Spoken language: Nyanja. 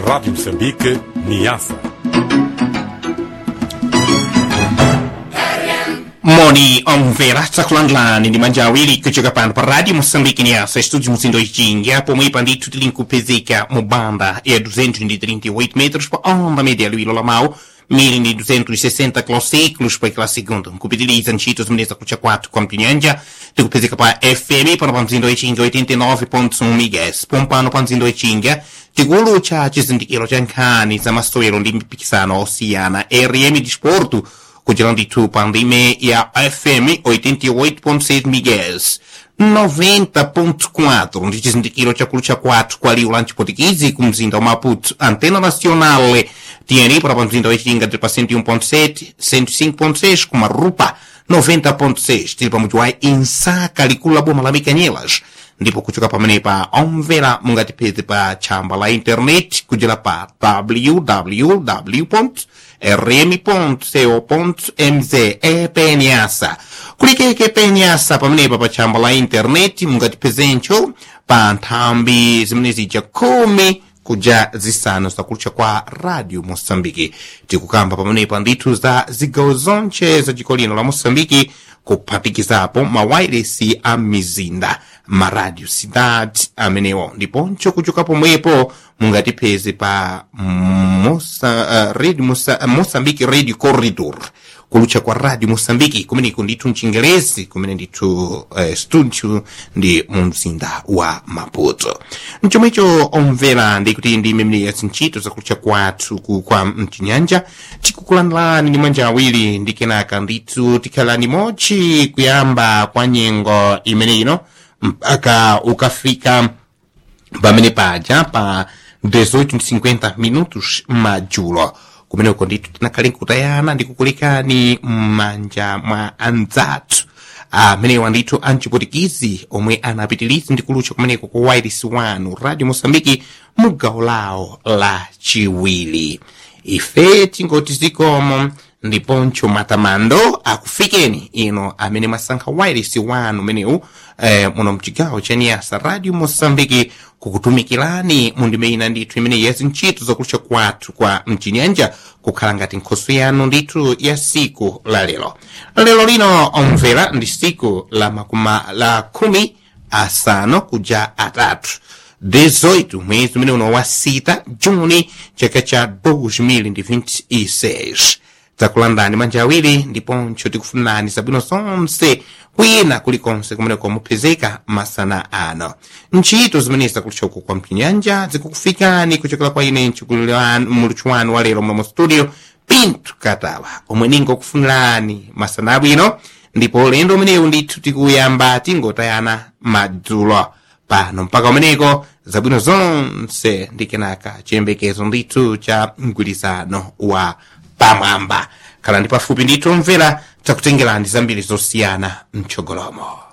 Rádio Moçambique, Niassa. moni omvera tsakulandlani ndi manja awiri kuchoka pano pa radio moçambique niasa estúdio muzindo ichinga pomwe pandithu tilinkupezeka mu banda ya 238 metros pa onda média luilo lamau 1260 kilociclos pa aquela segunda nkupitiliza ntchito zimeneza kucha 4 kwa mpinyanja tikupezeka pa fm pano pa mzindo ichinga 89.1 megas pompano pa mzindo ichinga tikulucha chizindikiro cha nkhani za masewero ndi mipikisano osiyana rm disporto kuchera ndithu pa ndime ya fm 88.6 megas 90.4 ndi chizindikiro chakulu cha 4 kwa liwu la mchipotikizi ku mzinda wa maputo antena nacional tiyeni para pa mzinda wa ichinga tili pa 101.7 105.6 ku marupa 90.6 tili pa mudzi wa insaka likulu la boma la mikanyelas ndipo kuchoka pamenepa omvera mungatipeze pa tchamba la internet kudzera pa www rm.co.mz epenyasa kulikeke penyasa pamenepa pa tchamba la internet mungatipezencho pa nthambi zimene zija khumi kuja zisanu zakulucha kwa radio moçambike tikukamba pamenepa ndithu za zigawo zonche za dziko lino la moçambike kuphatikizapo mawairesi a mizinda maradio cidade amenewo ndiponso kuchoka pomwepo mungatipeze pa Moça, uh, radio Moça, moçambique radio corridor kulucha kwa radio moçambique kumeneko ndithu mchingerezi kumene ndithu uh, studio ndi mu mzinda wa maputo mchomwecho omvera ndikuti ndi imene ya zintchito zakulucha kwathu ku- kwa mchinyanja tikukulandirani ndi manja awiri ndi kenaka ndithu tikhalani mochi kuyamba kwa nyengo imene ino mpaka ukafika pamene paja pa 18:50 minutos madzulo kumeneko ndithu tinakhale nkutayana ndi kukulekani m'manja mwa anzathu amenewa ndithu amchipotikizi omwe anapitiriza ndi kulucha kumeneko ku wireless wanu radio moçambique mu gawo lawo la chiwiri ife tingoti zikomo ndiponso matamando akufikeni ino amene masankha wireless wanu umenewu eh, muno mchigawo cha niyasa radio moçambique kukutumikirani mundime ina ndithu imene ya zintchito zakulucha kwathu kwa mchinyanja kukhala ngati nkhoso yanu ndithu ya siku la lero lero lino omvera ndi siku la makuma la khumi asanu kuja atatu 18 mwezi umene uno wa sita juni chaka cha 2026 takulandani manja awiri ndiponso tikufunani zabwino zonse kwina kulikonse kumeneko mupezeka masana ano ntchito zimene zakuluchoka kwa mpinyanja zikukufikani kuchokera kwa ine muluthu wanu wa lero mlomo studio pinto katawa omwe ningokufunirani masana abwino ndipo ulendo umenewu ndithu tikuyamba tingotayana madzulo pano mpaka umeneko zabwino zonse ndi kenaka chiyembekezo ndithu cha mgwirizano wa pamwamba khala ndi pafupi ndithu omvera takutengerani zambiri zosiyana mchogolomo